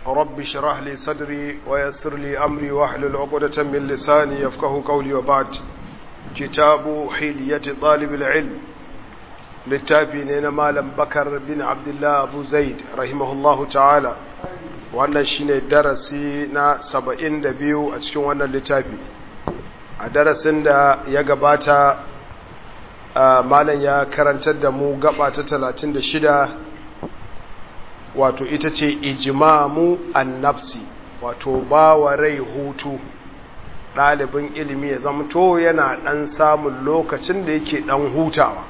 رب اشرح لي صدري ويسر لي أمري واحلل عقدة من لساني يفقه قولي وبعد كتاب حلية طالب العلم littafi ne na malam bakar bin abdullah abu zaid rahimahullahu ta'ala wannan shine darasi na saba'in da biyu a cikin wannan littafi a darasin da ya gabata malam ya karantar da mu gaba ta talatin da shida wato ita ce ijimamu annafsi wato ba wa rai hutu ɗalibin ilimi ya zamto yana ɗan samun lokacin da yake ɗan hutawa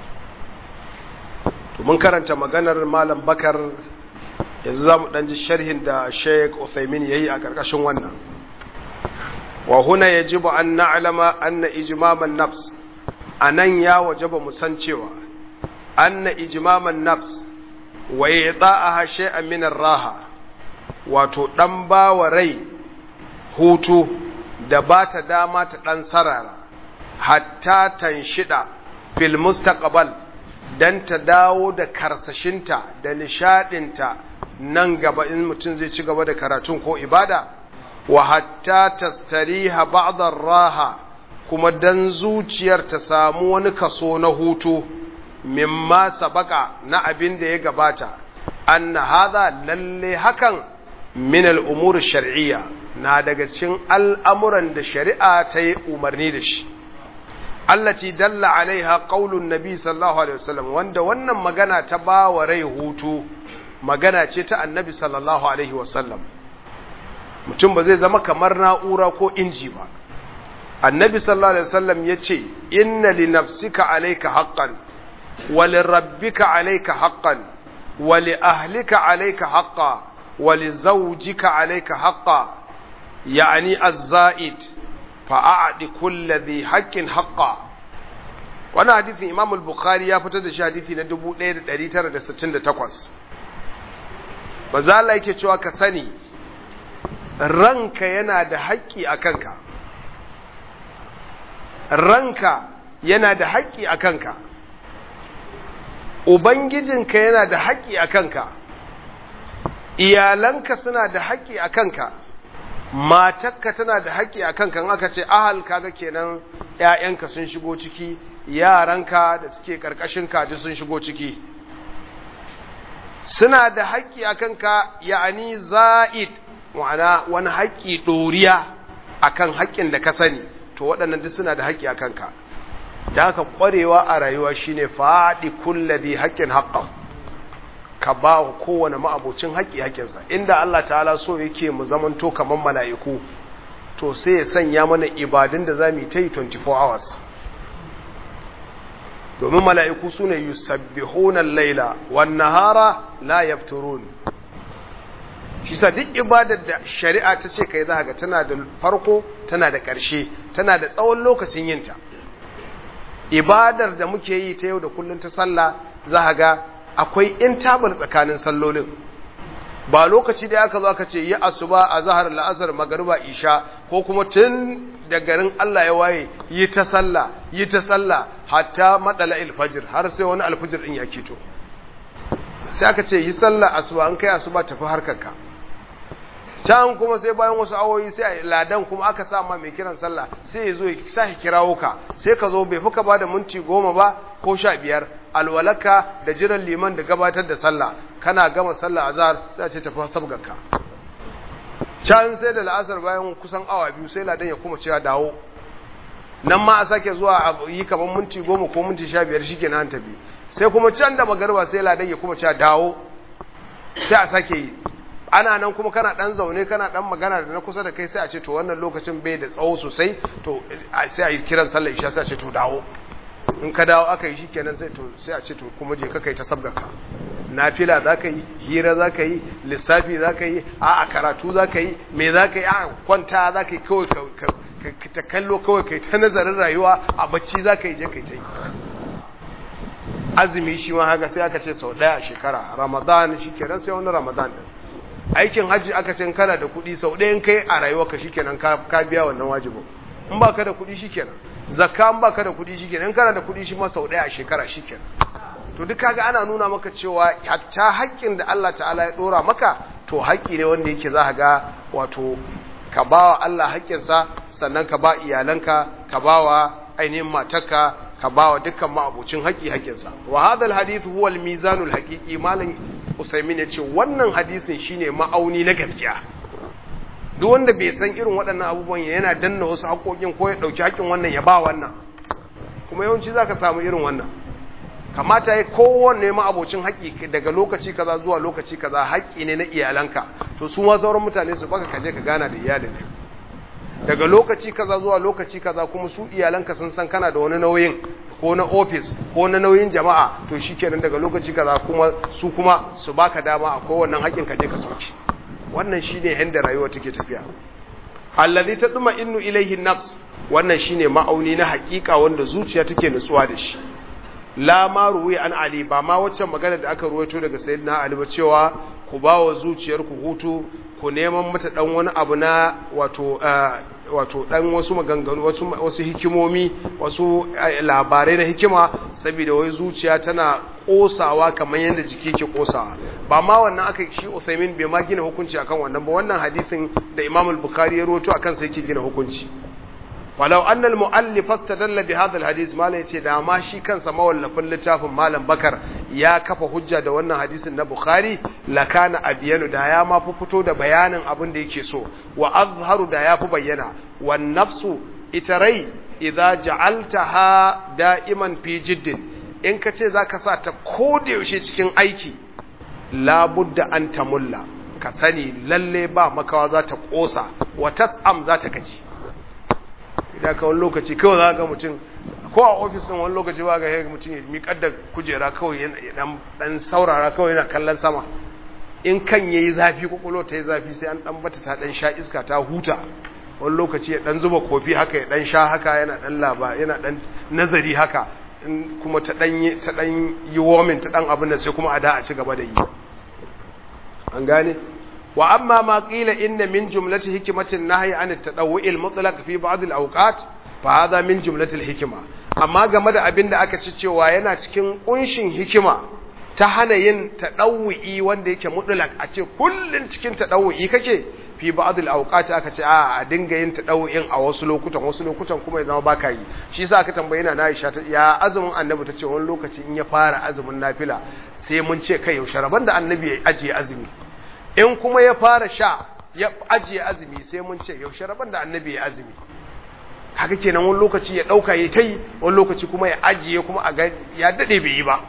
mun karanta maganar malam bakar yanzu za mu ɗanji sharhin da sheik uthaymin ya yi a ƙarƙashin wannan wa huna ya ji ba an na'alama an na ijimaman nafs a nan ya waje ba mu san cewa an na ijimaman nafs wa ya a hashe aminar raha wato ɗan ba wa rai hutu da ba ta dama ta ɗan sarara hatta tanshida fil mustaqbal dan ta dawo da karsashinta da nishadinta nan gaba in mutum zai ci gaba da karatun ko ibada wa hatta tastariha ba'dar raha kuma dan zuciyar ta samu wani kaso na hutu mimma sabaka na abin da ya gabata anna hadha lalle hakan min al-umur shar'iyya na daga cikin al'amuran da shari'a ta yi umarni da shi allati dalla alaiha qaulun nabi sallallahu alaihi wasallam wanda wannan magana ta ba wa rai hutu magana ce ta annabi sallallahu alaihi wasallam mutum ba zai zama kamar na'ura ko inji ba annabi sallallahu alaihi wasallam yace inna li nafsika alayka haqqan wa li rabbika alayka haqqan wa li ahlika alayka haqqan wa li zawjika alayka haqqan yani az-za'id fa'aɗi kulla zai haƙƙin haƙƙa wani hadithin imam al-bukhari ya fitar da shi hadithi na 1968 ba za la yake cewa ka sani ranka yana da haƙƙi a kanka ranka yana da haƙƙi a kanka ubangijinka yana da haƙƙi a kanka iyalanka suna da haƙƙi a kanka matakka tana da haƙƙi a kanka aka ce ahal kaga kenan ‘ya'yanka sun shigo ciki yaranka da suke ƙarƙashin kaji sun shigo ciki suna da haƙƙi a kanka ya'ani za'id ma'ana wani haƙƙi ɗoriya a kan haƙƙin da ka sani to waɗannan duk suna da haƙƙi a kanka da haka ƙwarewa a rayuwa shine faɗi kulladi haƙƙin haƙƙan ka ba wa kowane ma'abocin haƙƙi haƙƙinsa inda Allah ta'ala so yake mu zamanto kamar mala'iku to sai ya sanya mana ibadun da za mu yi ta yi 24 hours domin mala'iku su ne yusabbihunan laila wan nahara la yafturun shi sa duk ibadar da shari'a ta ce kai za ga tana da farko tana da ƙarshe tana da tsawon lokacin yinta ibadar da muke yi ta yau da kullum ta sallah za ga akwai intabal tsakanin sallolin ba lokaci da aka zo aka ce yi asuba a zahar la'asar magariba isha ko kuma tun da garin Allah ya waye yi ta sallah yi ta sallah hatta madala alfajir har sai wani alfajir din ya kito sai aka ce yi sallah asuba an kai asuba tafi harkarka can kuma sai bayan wasu awoyi sai ladan kuma aka sa ma mai kiran sallah sai ya zo ya sa kirawo ka sai ka zo bai fuka ba da minti goma ba ko sha biyar alwalaka da jiran liman da gabatar da sallah kana gama sallah azhar sai a ce tafi sabgarka can sai da la'asar bayan kusan awa biyu sai ladan ya kuma cewa dawo nan ma a sake zuwa a yi kamar minti goma ko minti sha biyar shi kenan tafi sai kuma can da magarba sai ladan ya kuma cewa dawo sai a sake yi ana nan kuma kana dan zaune kana dan magana da na kusa da kai sai a ce to wannan lokacin bai da tsawo sosai to sai a yi kiran sallar isha sai a ce to dawo in ka dawo aka yi shikenan sai to sai a ce to kuma je ka kai ta sabgaka nafila za ka yi hira za ka yi lissafi za ka yi a a karatu za ka yi me za ka yi a kwanta za ka yi kawai ta kallo kawai kai ta nazarin rayuwa a bacci za ka yi je kai ta yi azumi shi ma haka sai aka ce sau ɗaya a shekara ramadan shi kenan sai wani ramadan din aikin hajji aka ce kana da kuɗi sau ɗayan kai a rayuwarka shi kenan ka biya wannan wajibin in ba ka da kuɗi shi kenan zakka in ba ka da kuɗi shi kenan in kana da kuɗi shi ma sau ɗaya a shekara shi kenan to duk kaga ana nuna maka cewa hatta haƙƙin da Allah ta'ala ya dora maka to haƙƙi ne wanda yake za ga wato ka bawa Allah haƙƙinsa sannan ka ba iyalanka ka bawa ainihin matarka ka bawa dukkan ma'abucin haƙƙi haƙƙinsa wa hadal hadith huwa al-mizanul haqiqi malam Usaimin ya ce wannan hadisin shine ma'auni na gaskiya duk wanda bai san irin waɗannan abubuwan yana danna wasu haƙoƙin ko ya ɗauki haƙƙin wannan ya ba wannan kuma yawanci za ka samu irin wannan kamata ya kowanne ma'abocin haƙƙi daga lokaci kaza zuwa lokaci kaza haƙƙi ne na iyalanka to su ma sauran mutane su baka kaje ka gana da iyalin daga lokaci kaza zuwa lokaci kaza kuma su iyalanka sun san kana da wani nauyin ko na ofis ko na nauyin jama'a to shikenan daga lokaci kaza kuma su kuma su baka dama a kowannan haƙƙin ka je ka sauki wannan shine yanda rayuwa take tafiya allazi tadma innu ilayhi nafs wannan shine ma'auni na haƙiƙa wanda zuciya take nutsuwa da shi la ma ruwi an ali ba ma waccan magana da aka ruwaito daga sayyidina ali ba cewa ku ba wa zuciyarku hutu ku neman mata dan wani abu na wato wato dan wasu maganganu wasu wasu hikimomi wasu labarai na hikima saboda wai zuciya tana kosawa kamar yadda jiki ke kosawa ba ma wannan aka shi Uthaymin bai ma gina hukunci akan wannan ba wannan hadisin da Imam al-Bukhari ya rawaito akan sai yake gina hukunci walau anna al-muallif istadalla bi hadha al-hadith mala yace da ma shi kansa mawallafin littafin malam bakar ya kafa hujja da wannan hadisin na bukhari lakana abiyanu da ya ma fi fito da bayanin abin da yake so wa azharu da ya fi bayyana wan nafsu ita rai idza ja'altaha da'iman fi jiddin in ka ce zaka sa ta koda yaushe cikin aiki labudda an tamulla ka sani lalle ba makawa za ta kosa wa tas'am za ta gaji idan ka wani lokaci kawai za ga mutum ko a ofis ɗin wani lokaci ba ga ya mutum ya miƙar da kujera kawai ya ɗan saurara kawai yana kallon sama in kan ya yi zafi kwakwalo ta yi zafi sai an ɗan bata ta ɗan sha iska ta huta wani lokaci ya ɗan zuba kofi haka ya ɗan sha haka yana ɗan laba yana ɗan nazari haka in kuma ta ɗan yi womin ta ɗan abin da sai kuma a da a ci gaba da yi an gane wa amma ma qila inna min jumlati hikmatin nahyi an at-tadawwu'il mutlaq fi ba'd al-awqat fa hadha min jumlati al-hikma amma game da abin da aka ci cewa yana cikin kunshin hikima ta hana yin tadawwu'i wanda yake mutlaq a ce kullun cikin tadawwu'i kake fi ba'd al-awqat aka ce a a dinga yin tadawwu'in a wasu lokutan wasu lokutan kuma ya zama baka yi shi yasa aka tambaye na Aisha ta ya azumin annabi ta ce wani lokaci in ya fara azumin nafila sai mun ce kai yaushe rabon da annabi ya ajiye azumi in kuma ya fara sha ya ajiye azumi sai mun ce yaushe rabon da annabi ya azumi haka kenan wani lokaci ya dauka ya tai wani lokaci kuma ya ajiye kuma a ga ya dade bai yi ba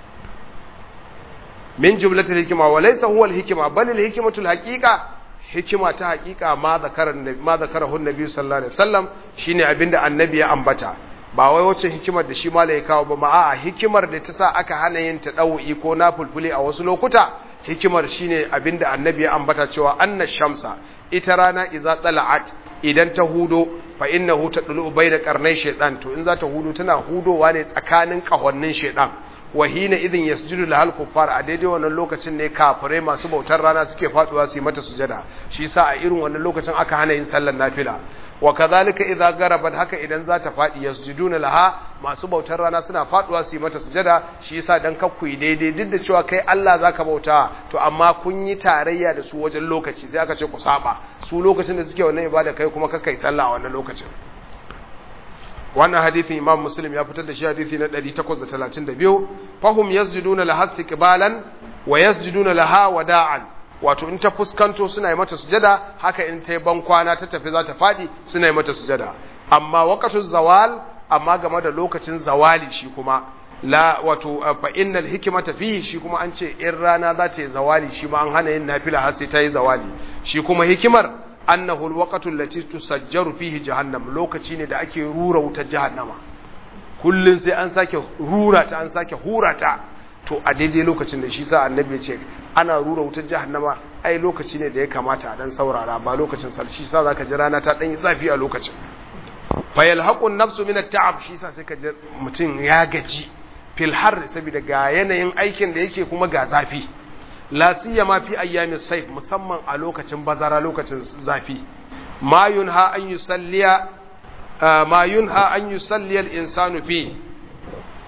min jumlatul hikma wa laysa huwa al hikma bal al hikmatul haqiqa hikima ta haqiqa ma zakara ma zakarahu annabi sallallahu alaihi wasallam shine abinda annabi ya ambata ba wai wacce hikimar da shi malai kawo ba ma a'a hikimar da ta sa aka hana yin ta dawi ko na fulfuli a wasu lokuta hikimar shine abinda annabi ya ambata cewa anna shamsa ita rana idza tala'at idan ta hudo fa innahu tadlu bayna qarnay shaytan to in za ta hudo tana hudowa ne tsakanin kahonnin shaytan wa hina idin yasjudu lahal kuffar a daidai wannan lokacin ne kafirai masu bautar rana suke faduwa su yi mata sujada shi yasa a irin wannan lokacin aka hana yin sallar nafila wa kadhalika idza garabat haka idan za ta fadi yasjuduna laha masu bautar rana suna faduwa su yi mata sujada shi yasa dan kakku yi daidai duk da cewa kai Allah zaka bauta to amma kun yi tarayya da su wajen lokaci sai aka ce ku saba su lokacin da suke wannan ibada kai kuma kakkai sallah a wannan lokacin wannan hadithin imam muslim ya fitar da shi hadithi na 832 fahum yasjuduna laha istiqbalan wa yasjuduna laha wada'an wato in ta fuskanto suna yi mata sujada haka in ta yi bankwana ta tafi za ta fadi suna yi mata sujada amma waqtu zawal amma game da lokacin zawali shi kuma la wato fa innal hikmata fihi shi kuma an ce in rana za ta yi zawali shi ma an hana yin nafila har sai ta yi zawali shi kuma hikimar annahu alwaqtu allati tusajjaru fihi jahannam lokaci ne da ake rura wutar jahannama kullun sai an sake rura ta an sake hura ta to a daidai lokacin da shi sa annabi ya ce ana rura wutar jahannama ai lokaci ne da ya kamata a dan saurara ba lokacin sal shi sa zaka ji rana ta dan yi zafi a lokacin fa yalhaqu nafsu min at-ta'ab shi sa sai ka ji mutum ya gaji fil har saboda ga yanayin aikin da yake kuma ga zafi la siyama fi ayyamis sayf musamman a lokacin bazara lokacin zafi ma yunha an yusalliya ma yunha an yusalliya al-insanu fi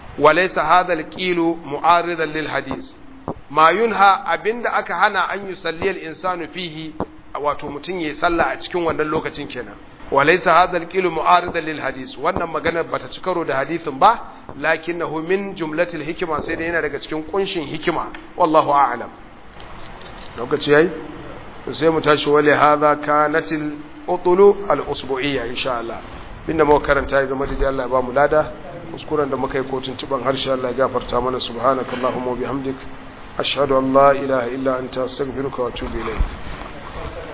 walaysa hadha alqilu mu'aridan lil hadith ma yunha abinda aka hana an yusalli al-insanu fihi wato mutun yayi sallah a cikin wannan lokacin kenan walaysa hadha alqilu mu'aridan lil hadith wannan maganar bata ci karo da hadithin ba lakinnahu min jumlatil hikma sai dai yana daga cikin kunshin hikima wallahu a'lam lokaci yayi sai mu tashi wale hadha kanatil utulu al usbu'iyya insha Allah binda muka karanta ya zama da Allah ya ba mu lada kuskuren da muka yi kotun tuban harshe Allah ya gafarta mana subhanakallahumma wa bihamdik ashhadu an la ilaha illa anta astaghfiruka wa atubu ilayk